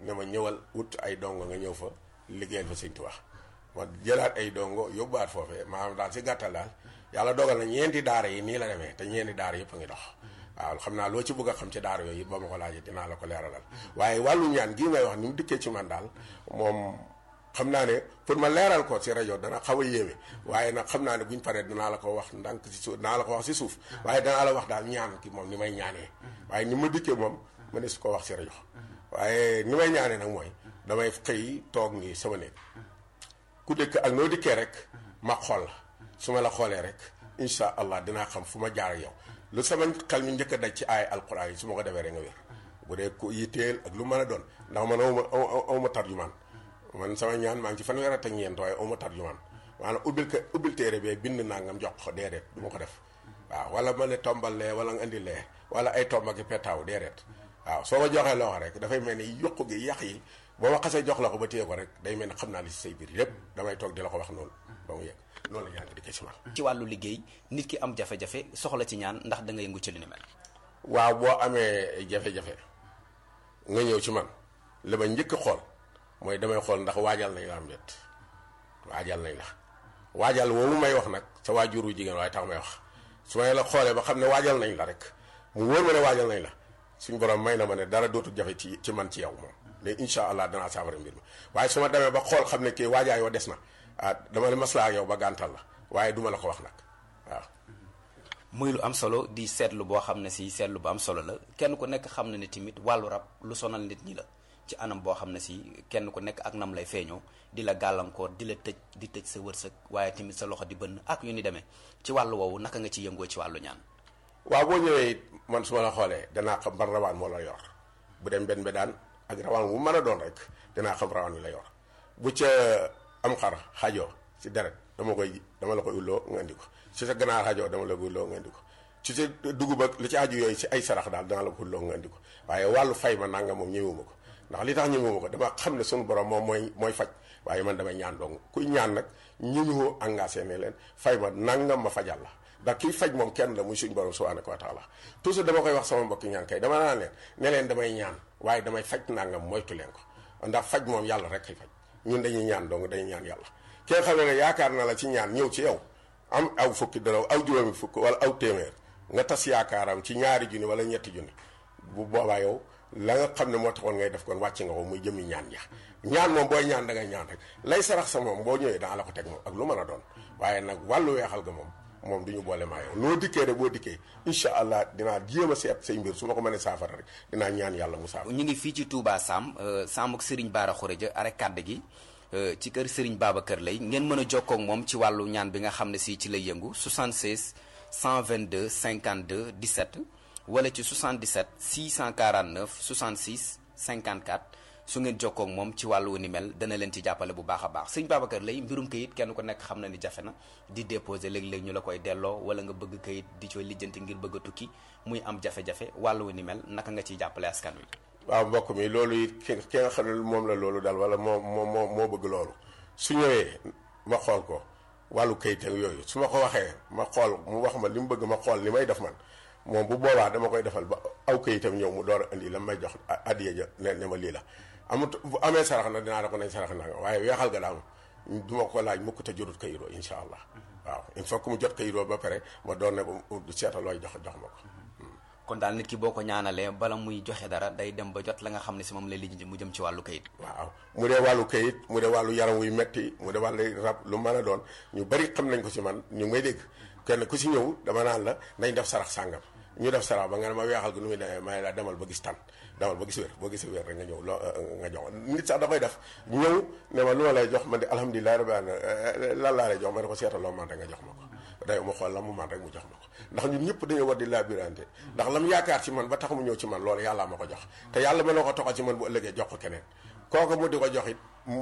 ne ma ñëwal wut ay dongo nga ñëw fa liggéeyal fa sëñ Tuubaa ma jëlaat ay dongo yóbbuwaat foofee maanaam daal si gàttal daal yàlla dogal na ñeenti daara yi nii la demee te ñeenti daara yëpp a ngi dox waaw xam naa loo ci bëgg a xam ci daara yooyu it ba ma ko laajee dinaa la ko leeralal waaye wàllu ñaan gii ngay wax ni mu dikkee ci man daal moom xam naa ne pour ma leeral ko si rajo dana xaw a yéeme waaye nag xam naa ne buñ paree dinaa la ko wax ndànk si suuf dinaa la ko wax si suuf waaye danaa la wax daal ñaan ki moom ni may ñaanee waaye ni ma dikkee moom ma ne su ko wax si rajo waaye ni may ñaanee nag mooy damay xëy toog nii sama néeg ku dëkk ak noo dikkee rek ma xool la su ma la xoolee rek incha allah dinaa xam fu ma jaar ak yow lu sama xel mi njëkk a daj ci ay alquran yi su ma ko defee rek nga wér bu dee ku yitteel ak lu mën a doon ndax man awma awma tarjumaan man sama ñaan maa ngi ci fanweer ak ñeent waaye awma tarjumaan maanaam ubbil ko ubbil téere bee bind nangam jox ko déedéet du ma ko def waaw wala ma ne tombal lee wala nga indi lee wala ay tomb ak petaaw déedéet waaw soo ma joxee loo rek dafay mel ni yokku gi yàq yi boo ma xasee jox la ko ba téye ko rek day mel ni xam naa li si say biir yépp damay toog di la ko wax noonu ba mu yegg noonu la ñaan di dikkee si man ci wàllu liggéey nit ki am jafe-jafe soxla ci ñaan ndax da nga yëngu ci li ni mel waaw boo amee jafe-jafe nga ñëw ci man li ma njëkk xool mooy damay xool ndax waajal nañ la am déet waajal nañ la waajal woowu may wax nag sa waajuru jigéen waaye tax may wax su may la xoolee ba xam ne waajal nañ la rek mu wóor ma ne waajal nañ la suñ borom may na ma ne dara dootul jafe ci ci man ci yow moom léegi incha allah danaa saafara mbir mi waaye su ma demee ba xool xam ne kii waajaay wa des na ah dama ne maslaa ak yow ba gàntal la waaye duma la ko wax nag waaw muy lu am solo di seetlu boo xam ne si seetlu bu am solo la kenn ku nekk xam na ne tamit wàllu rab lu sonal nit ñi la ci anam boo xam ne si kenn ku nekk ak nam lay feeñoo di la gàllankoor di la tëj di tëj sa wërsëg waaye tamit sa loxo di bënn ak yu ni demee ci wàllu woowu naka nga ci yëngoo ci wàllu ñaan waaw boo ñëwee it man su ma la xoolee danaa xam ban rawaan moo la yor bu dem benn daan ak rawaan wu mën a doon rek dinaa xam rawaan wi la yor bu ca am xar xajoo ci deret dama koy dama la koy ulloo nga indi ko ci sa ganaar xajoo dama la koy ulloo nga indi ko ci sa dugub ak li ci aju yooyu ci ay sarax daal dana la ko ulloo nga indi ko waaye wàllu fay ma nanga moom ñëwuma ko ndax li tax ñëwuma ko dama xam ne suñu borom moom mooy mooy faj waaye man damay ñaan dong kuy ñaan nag ñu ñu engagé ne leen fay ma nangam ma fajal la ndax kiy faj moom kenn la muy suñu borom subhanahu wa taala toujours dama koy wax sama mbokki ñaan kay dama naan leen ne leen damay ñaan waaye damay faj nangam moytu leen ko ndax faj moom yàlla rek kay faj ñun dañuy ñaan dong dañuy ñaan yàlla ki nga xam ne ne yaakaar na la ci ñaan ñëw ci yow am aw fukki dara aw juróomi fukk wala aw téeméer nga tas yaakaaram ci ñaari junni wala ñetti junni bu boobaa yow la nga xam ne moo taxoon ngay def kon wàcc nga ko muy jëmi ñaan ja ñaan moom booy ñaan da ngay ñaan rek lay sarax sa moom boo ñëwee daa la ko teg moom ak lu mën a doon waaye nag wàllu weexal ga moom moom du ñu boole maa yow noo dikkee rek boo dikkee incha allah dinaa jéem a seet say mbir su ma ko mënee saafara rek dinaa ñaan yàlla mu saafara. ñu ngi fii ci Touba Sam Sam ak Serigne Bara Khourédia arek kàdd gi ci kër Serigne Babacar Lay ngeen mën a jokkoo ak moom ci wàllu ñaan bi nga xam ne si ci lay yëngu 76 122 52 17 wala ci 77 649 66 54 su ngeen jokkoo ak moom ci wàllu ni mel dana leen ci jàppale bu baax a baax sëñ Babacar Lay mbirum kayit kenn ku nekk xam na ni jafe na di déposer léeg-léeg ñu la koy delloo wala nga bëgg kayit di cooy lijjanti ngir bëgg a tukki muy am jafe-jafe wàllu ni mel naka nga ciy jàppale askan wi. waaw mbokk mi loolu it ki ki nga xam ne moom la loolu daal wala moo moo moo moo bëgg loolu su ñëwee ma xool ko wàllu kayit ak yooyu su ma ko waxee ma xool mu wax ma li mu bëgg ma xool li may def man moom bu boobaa dama koy defal ba aw kayitam ñëw mu door a indi la may jox addiya ja ne ne ma lii la amut bu amee sarax na dinaa da ko nañ sarax naa nga waaye weexal ga daal du ma ko laaj mukk te jotut kayitoo insha allah waaw il faut que mu jot kayitoo ba pare ma doon ne ko seetal looy jox jox ma ko kon daal nit ki boo ko ñaanalee bala muy joxe dara day dem ba jot la nga xam ne si moom lay lijjanti mu jëm ci wàllu kayit waaw mu dee wàllu kayit mu dee wàllu yaram wuy metti mu dee wàllu rab lu mën a doon ñu bari xam nañ ko ci man ñu ngi may dégg kenn ku ci ñëw dama naan la nañ def sarax sàngam ñu def sarax ba nga ne ma weexal gi nu muy demee may la demal ba gis tan demal ba gis wér boo gisee wér rek nga ñëw loo nga jox nit sax da koy def ñëw ne ma lu ma lay jox man de alhamdulilah rabbi lan laa lay jox ma ne ko seetal loo man rek nga jox ma ko day ma xool la mu man rek mu jox ma ko ndax ñun ñëpp dañoo war di labirante ndax lam yaakaar ci man ba tax mu ñëw ci man loolu yàlla ma ko jox te yàlla mën na ko toxal ci man bu ëllëgee jox ko keneen kooku mu di ko jox it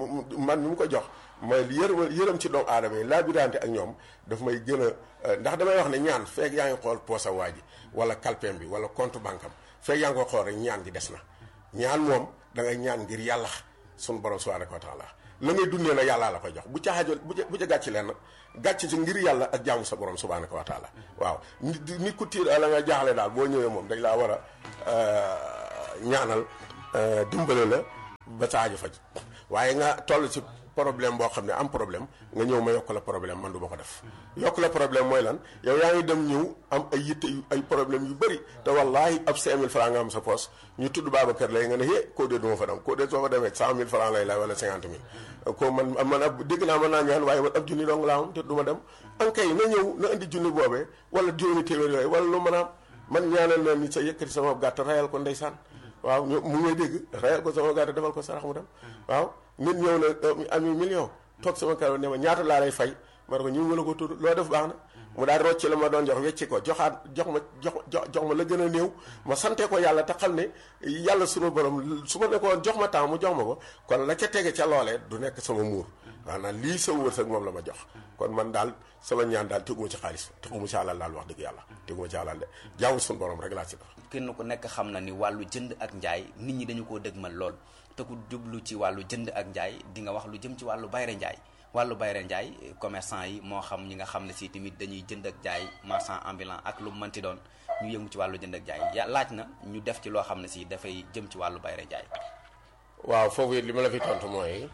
man mi mu ko jox mooy yërëm yërëm ci doomu aadama yi labirante ak ñoom daf may gën a ndax damay wax ne ñaan feeg yaa ngi xool poosa waa ji wala kalpeem bi wala compte banque am feeg yaa ngi ko xool rek ñaan gi des na ñaan moom da ngay ñaan ngir yàlla sunu borom subhanahu wa taala la ngay dundee nag yàllaa la koy jox bu ca xaajal bu ca bu ca gàcc leen gàcc ci ngir yàlla ak jaamu sa borom subhanahu wa taala waaw nit nit ku tiir la nga jaaxle daal boo ñëwee moom dañ laa war a ñaanal dimbale la ba sa aajo faj waaye nga toll ci problème boo xam ne am problème nga ñëw ma yokk la problème man du ma ko def yokk la problème mooy lan yow yaa ngi dem ñëw am ay yitte yu ay problème yu bëri te wallaahi ab 5000 francs nga am sa poos ñu tudd Babacar lay nga ne hé koo dee du ma fa dem koo dee soo fa demee 100000 francs lay lay wala 50 000 ko man man ab dégg naa mën naa ñaan waaye man ab junni dong laa am te du ma dem an kay na ñëw na indi junni boobee wala juróomi téeméer yooyu wala lu mën a am man ñaanal na ni sa yëkkati sama gàtt rayal ko ndeysaan waaw ñu mu ngay dégg rayal ko sama gàtt defal ko sarax mu dem waaw nit ñëw na ami million toog sama kër ne ma ñaata laa lay fay ma ne ko ñu mën a ko tudd loo def baax na mu daal rocc la ma doon jox wecci ko joxaat jox ma jox jox ma la gën a néew ma sante ko yàlla te xam ne yàlla sunu borom su ma ne ko jox ma temps mu jox ma ko kon la ca tege ca loolee du nekk sama muur maanaam lii sa wërsëg moom la ma jox kon man daal sama ñaan daal teguma ci xaalis teguma ci alal daal wax dëgg yàlla teguma ci alal de jaamu sunu borom rek laa ci def kenn ku nekk xam na ni wàllu jënd ak njaay nit ñi dañu koo dëgmal lool te ku jublu ci wàllu jënd ak njaay di nga wax lu jëm ci wàllu bayre njaay wàllu bayre njaay commerçant yi moo xam ñi nga xam ne si tamit dañuy jënd ak jaay marchand ambulant ak lu mu mënti doon ñu yëngu ci wàllu jënd ak jaay ya laaj na ñu def ci loo xam ne si dafay jëm ci wàllu bayre njaay waaw foofu it li ma la fi tontu mooy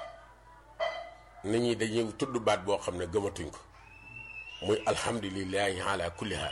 nit ñi dañuy tudd baat boo xam ne gëmatuñ ko muy alhamdulilahi ala kulli haal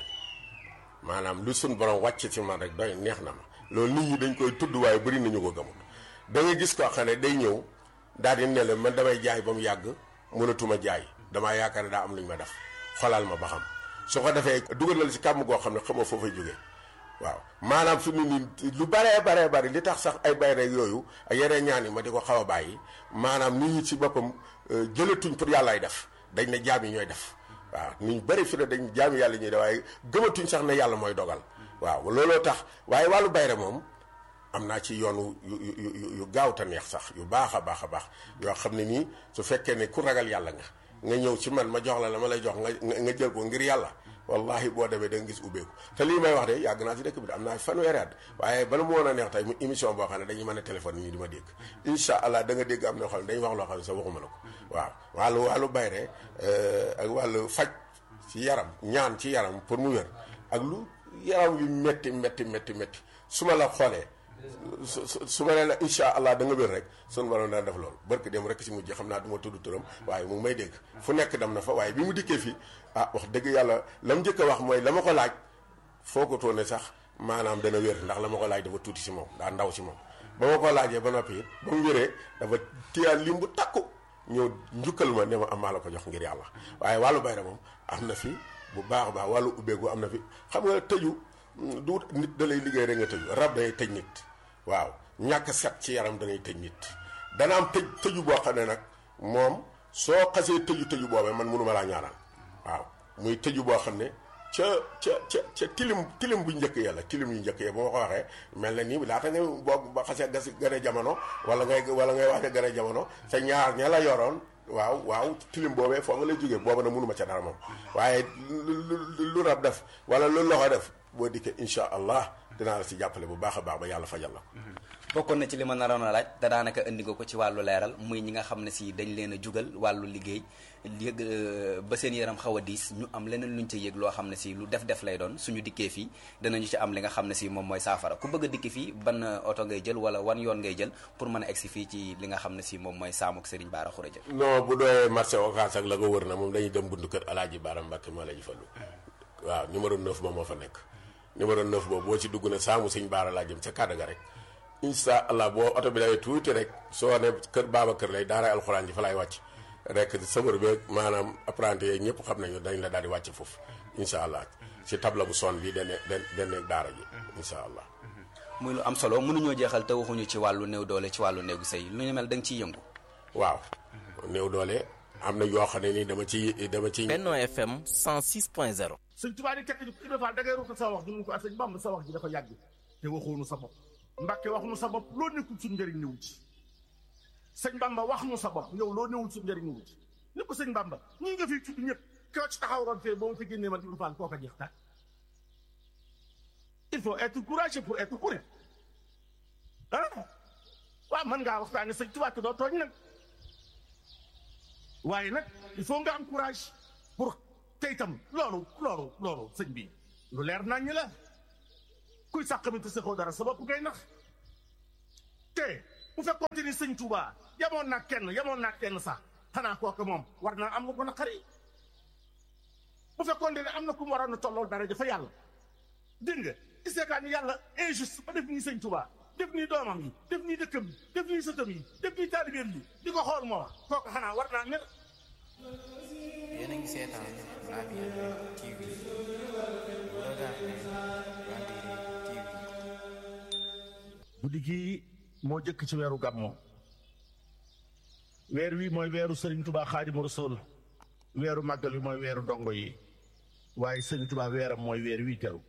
maanaam lu suñ borom wàcc ci man rek doy neex na ma loolu nit ñi dañ koy tudd waaye bëri nañu ko gëmut da nga gis koo xam ne day ñëw daal di ne la man damay jaay ba mu yàgg mënatuma jaay damaa yaakaar ne daa am lu ñu ma def xolal ma ba xam su ko defee dugalal ci kàmm goo xam ne xamoo foo fay jógee waaw maanaam fi mu nii lu baree baree bari li tax sax ay bayre yooyu ak yeneen ñaan yi ma di ko xaw a bàyyi maanaam nit ñi ci boppam jëlatuñ pour yàllaay def dañ ne jaam yi ñooy def waaw nit ñu bëri fi ne dañ jaam yàlla ñuy def waaye gëmatuñ sax ne yàlla mooy dogal waaw looloo tax waaye wàllu bayre moom am naa ci yoonu yu yu yu gaaw te neex sax yu baax a baax a baax yoo xam ne nii su fekkee ne ku ragal yàlla nga nga ñëw ci man ma jox la la ma lay jox nga nga jël ko ngir yàlla wallahi boo demee da nga gis ubbeeku te lii may wax de yàgg naa ci dëkk bi am naa fanweeri at waaye bala mu woon a neex tey mu émission boo xam ne dañuy mën a téléphone ñu di ma dégg incha allah da nga dégg am na xam ne dañuy wax loo xam ne sax waxuma la ko waaw wàllu wàllu bayre ak wàllu faj ci yaram ñaan ci yaram pour mu wér ak lu yaram yu metti metti metti metti su ma la xoolee su su ma nee la incha allah da nga wér rek sunu borom dana def loolu barke dem rek si mujj xam naa du ma tudd turam waaye mu ngi may dégg fu nekk dem na fa waaye bi mu dikkee fii ah wax dëgg yàlla la mu njëkk a wax mooy la ma ko laaj foo ko toone sax maanaam dana wér ndax la ma ko laaj dafa tuuti si moom daa ndaw si moom ba ma ko laajee ba noppi ba mu wéree dafa téyaat lim bu takku ñëw njukkal ma ne ma am maa la ko jox ngir yàlla waaye wàllu bayra moom am na fi bu baax a baax wàllu ubbeeku am na fi xam nga tëju du nit da lay liggéey rek nga tëju rab day tëj nit waaw ñàkk set ci yaram danay tëj nit dana am tëj tëju boo xam ne nag moom soo xasee tëju tëju boobee man mënuma laa ñaanal waaw muy tëju boo xam ne ca ca ca ca tilim tilim bu njëkk yàlla tilim yu njëkk ya bu ma ko waxee mel na nii laata nga boo ba xasee gas gane jamono wala ngay wala ngay waxe gane jamono sa ñaar ña la yoroon waaw waaw tilim boobee foo nga lay jógee booba na mënuma ca dara moom waaye lu rab def wala lu loxo def boo dikkee insha allah dinaa la si jàppale bu baax a baax ba yàlla fajal la ko bokkoon na ci li ma naroon a laaj te daanaka indi nga ko ci wàllu leeral muy ñi nga xam ne si dañ leen a jugal wàllu liggéey yëg ba seen yaram xaw a diis ñu am leneen luñ ca yëg loo xam ne si lu def def lay doon suñu dikkee fii danañu ci am li nga xam ne si moom mooy saafara ku bëgg a dikki fii ban oto ngay jël wala wan yoon ngay jël pour mën a egsi fii ci li nga xam ne si moom mooy saamuk Serigne Bara Khourédia non bu doyee marché Ocass ak la ko wër na moom dañuy dem buntu kër Alaaji Bara Mbàkke moo la ji fallu waaw numéro 9 ba moo fa nekk numéro 9 boobu boo ci dugg ne saamu Serigne Bara laa jëm ca kàddu ga rek incha allah boo oto bi dawee tuuti rek soo ne kër baaba kër lay daara alxuraan ji fa lay wàcc rek sëmër beeg maanaam apprenti yeeg ñëpp xam nañu dañ la daal di wàcc foofu incha allah ci tabla bu son bi dane dane daara ji incha allah muy lu am solo mënuñoo jeexal te waxuñu ci wàllu néew doole ci wàllu néegu sëy lu ñu mel da nga ciy yëngu waaw néew doole am na yoo xam ne ni dama ci dama ci Benno FM 106.0 sëñ Tuubaa di tekk ci Ibra Faal da ngay ruuta sa wax ñu ko ak sëñ Bamba sa wax ji dafa yàgg te waxoonu sa bopp Mbàkke wax nu sa bopp loo nekkul suñ njëriñ ñëw ci sëñ Bamba wax nu sa bopp yow loo newul suñ njëriñ ñëw ci ni ko sëñ Bamba ñii nga fi tudd ñëpp koo ci taxaw roon fee boo ma fi génnee man Ibra Faal koo ko jeex tàkk il faut être courageux pour être courageux ah waaw mën ngaa waxtaane sëñ Tuubaa te doo tooñ nag waaye nag il faut nga am courage pour te itam loolu loolu loolu sëñ bi lu leer nañ la kuy sàq mi te saxoo dara sa bopp ngay nax te bu fekkoonte ni sëñ Touba yamoon naa kenn yamoon naa kenn sax xanaa kooku moom war naa am nga ko naqari bu fekkoonte ne am na ku mu waroon a tollool dara dafa yàlla dégg nga iseekaa ni yàlla injuste ba def nii sëñ Touba def nii doomam yi def nii dëkkam yi def nii sëtam yi def nii taalibeem yi di ko xool moom kooku xanaa war naa mer yéen a ngi seetaan Labiane TV regardez Labiane TV guddi gii moo jëkk ci weeru gàmmoo weer wi mooy weeru sëriñ tubaa xaadimu rasul weeru màggal wi mooy weeru ndongo yi waaye sëriñ tubaa weeram mooy weer wi teru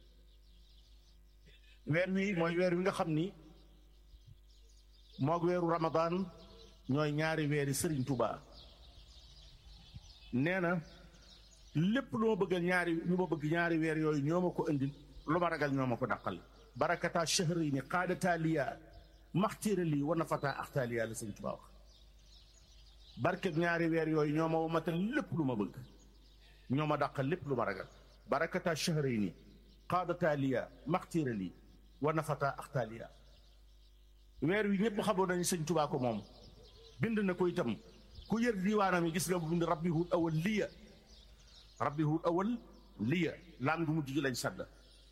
weer wi mooy weer wi nga xam ni moog weeru ramadaan ñooy ñaari weeri sëriñ tubaa nee na lépp lu ma bëggal ñaari lu ma bëgg ñaari weer yooyu ñoo ma ko indil lu ma ragal ñoo ma ko dàqal barakata chahri ni qaadata liya maxtiira lii wa nafata axtaaliya la sëñ Tuubaa wax barkeb ñaari weer yooyu ñoo ma womatal lépp lu ma bëgg ñoo ma dàqal lépp lu ma ragal barakata chahri ni qaadata liya maxtiira lii wa nafata axtaaliya weer wi ñëpp xamoon nañu sëñ Tuubaa ko moom bind na ko itam ku yër diiwaanam yi gis nga bu bind rabbi hut awal liya rabbi hut awal liya laan gu mujj gi lañ sadda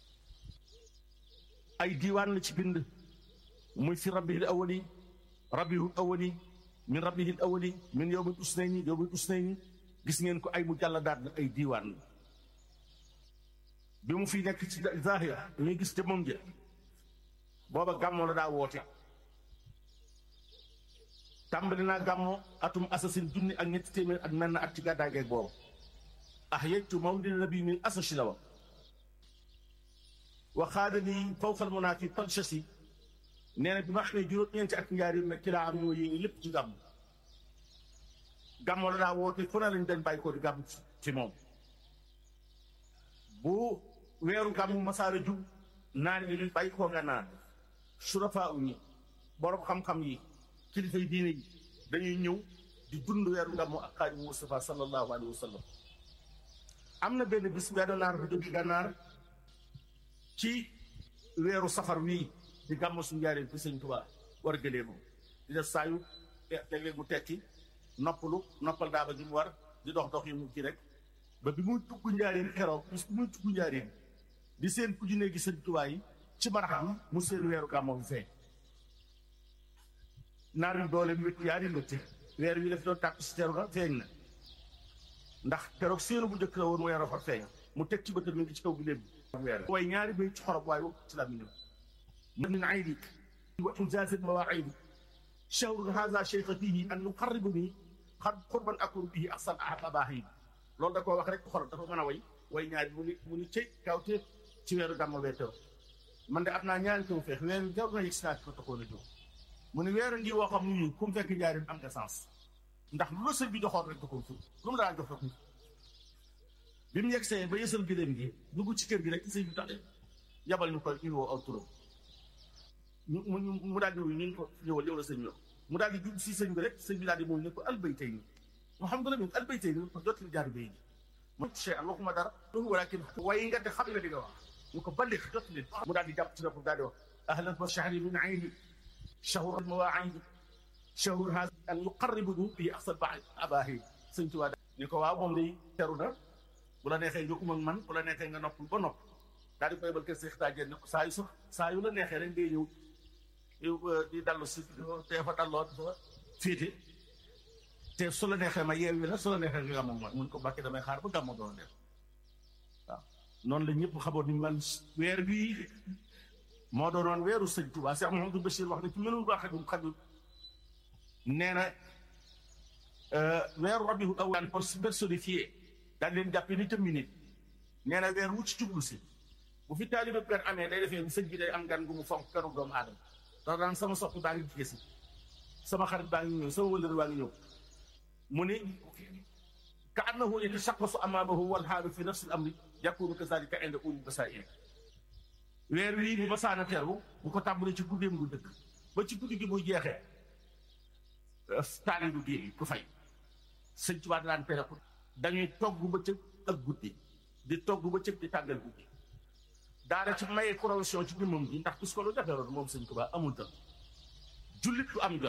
ay diiwaan la ci bind muy fi rabbihil awali rabbihul awali min rabbihil awali min yowmil usnayni yowmil usnayni gis ngeen ko ay mu jàlla daat la ay diiwaan la bi mu fi nekk ci zahir ñuy gis te moom ja booba gàmmoo la daa woote tàmbali naa gàmmoo atum assasine junni ak ñetti téeméer ak menn at ci gàddaay geeg boobu ah yejtu mawlidi nabi min asasi la wa waxaada ni fawqal munaafi talchasi nee na bi ma xamee juróom-ñeenti at njaar yi nag ci laa am ñoo yéegi lépp ci gàmm gàmmoo la daa woote fu ne lañ dañ bàyyi ko di gàmm ci moom bu weeru gàmm masaara jub naan yi luñ bàyyi koo nga naan surafaa u ñi borom xam-xam yi kilifa yi diine yi dañuy ñëw di dund weeru gàmmu ak xaadimu Mustafa sallallahu alayhi wa sallam am na benn bis benn naar bu jóge gànnaar ci weeru safar wii di gàmm suñu njaareen fi sëñ Tuubaa war gëlee ko di def saayu léeg-léeg mu tekki noppalu noppal daaba gi mu war di dox dox yi mu ci rek ba bi muy tugg njaareen keroog bis bi muy tugg njaareen di seen ku junne gi sëñ Tuubaa yi ci baraxam mu seen weeru gàmmoo bi feeñ naar yu doole wét yaari mbëtte weer wi daf doon tàpp si teru ga feeñ na ndax keroog seenu bu njëkk la woon weeru fa feeñ mu teg ci bëtër mi ngi ci kaw bi léegi weer way ñaari bay ci xorob waaye ci la mi من عيدك وإنجاز المواعيد شهر هذا شيخ فيه أن نقربني قد قربا أكون به أحسن أباهيد loolu da koo wax rek xol dafa mën a way way ñaari mu ni mu ni cëy kawte ci weeru gàmmu bee teew man de am naa ñaari taw feex weeru jaw na yëg si naa ko taxoon a jóg mu ni weeru ngi woo xam ni ku mu fekk njaarim am nga sens ndax lu la sëñ bi joxoon rek da ko fu lu mu daan jox rek bi mu yegg see ba yësal giléem gi dugg ci kër gi rek sëñ bi tax yabal ñu koy ñu woo aw turam mu mu mu daal di ñu ko ñëwal yow la sëñ bi mu daal di jub si sëñ bi rek sëñ bi daal di moom ne ko albaytay ni mu xam nga la min albaytay ni ko jot li jaar bay ji mu che am waxuma dara loolu walakin way nga te xam nga di nga wax ñu ko ballix jot leen mu daal di jàpp ci bopp daal di wax ahlan wa shahri min ayni shahru mawaayid shahru hada an yuqarribuhu bi ahsan ba abahi sëñ Tuubaa ni ko waaw moom day teru na bu la neexee nga um ak man bu la neexee nga nopp ba nopp daal di koy bal kër Seex Taajeen ne ko saa yu sax saa yu la neexee rek ngay ñëw di dallu si te fa dalloo dafa féete te su la neexee ma yeewi la su la neexee nga gàmmu mooy mun ko bàkkee damay xaar ba gàmmu doon def waaw noonu la ñëpp xamoon ni man weer bii moo doonoon weeru sëñ Tuubaa Seex Muhamadu Bachir wax ne ci mënul baax ak xajul nee na weeru rabiul awwal pour personnifier daal leen jàppee ni tam nit nee na weer wu ci jublu si bu fi taalibe gan amee day defee sëñ bi day am gan gu mu fonk kanu doomu aadama ndax daan sama soppi baa ngi jigéen si sama xarit baa ngi ñëw sama wëllër baa ngi ñëw mu ni ka annahu yatashaqqasu amaamahu wal haalu fi nafsi al amri yakunu kazalika inda ulil basaa'ir weer wii bu masaana teeru bu ko tàmbalee ci guddeem gu dëkk ba ci guddi gi muy jeexee taalibe gi ku fay sëñ Tuubaa daan tere ko dañuy togg bëccëg ak guddi di togg bëccëg di tàggal guddi daara ci maye provision ci jëmmam ji ndax bis ko lu defee loolu moom sëñ Tuubaa amul tam jullit du am jot